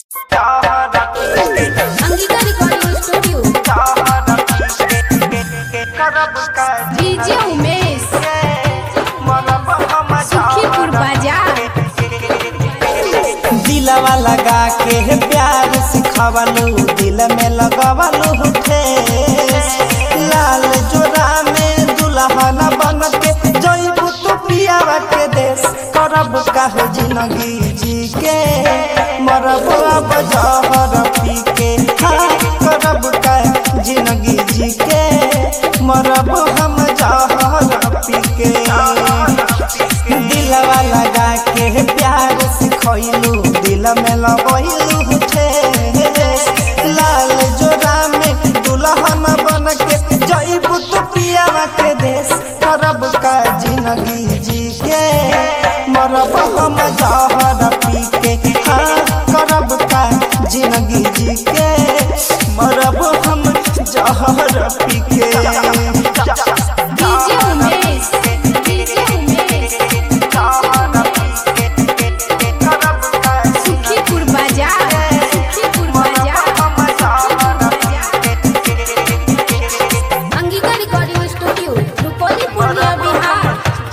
Angika recording studio DJ Umesh Sukhipur Bazar दिलवा लगा के प्यार सिखवलू दिल में लगवलू ठेस लाल जोरा में दुल्हन बन के जइबू तू पियावा के देश करब काहे जिंदगी जी के मरब अब जहर पी के हाँ करब काहे जिंदगी जी के मरब हम जहर पी के दिलवा लगा के प्यार सिखैलू दिल में लगैलू ठेस लाल जोरा में दुल्हन बन के जइबू तू पियावा के देश करब का जिंदगी जी के मरब हम जहर पी के हाँ करब का जिंदगी जी के मरब हम जहर पी के DJ Umesh DJ Umesh Sukhipur Bazar Sukhipur Bazar Angika recording studio Rupauli Purnia Bihar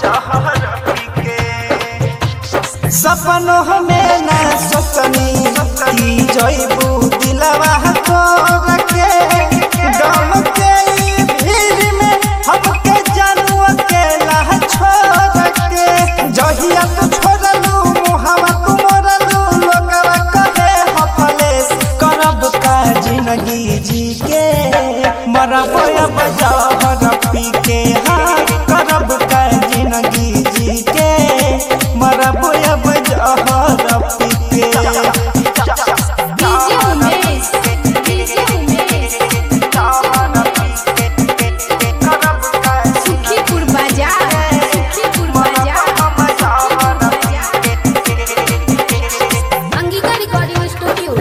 सपनों में न सोचनी की जइबू दिलवा तोड़ के डम के ई भीड़ में हमके जानू अकेला छोड़ के जहिया तू छोड़लू मुहावा तू मोरलू लोगवा कहे हफलेस करब का जिंदगी जी के मरब अब जहर पी के हाँ करब का जिंदगी जी के मरब अब जहर पी के DJ Umesh DJ Umesh Sukhipur Bazar Sukhipur Bazar Angika recording studio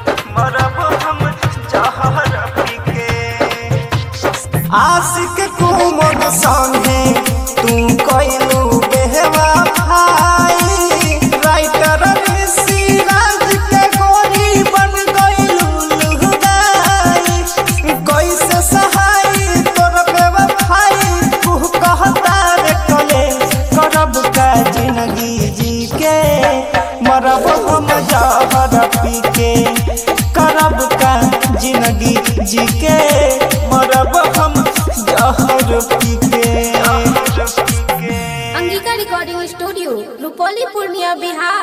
आशिक कुमर संगे तू कइलू बेहवा भाई राइटर ऋषि राज के गोरी बन गइलू लुगाई कैसे सहाई तोर बेवफाई तू कहता रे कले करब का जिंदगी जी के मरब हम जहर पी के करब का जिंदगी जी के मरब हम जहर पी के अंगिका रिकॉर्डिंग स्टूडियो रुपौली पूर्णिया बिहार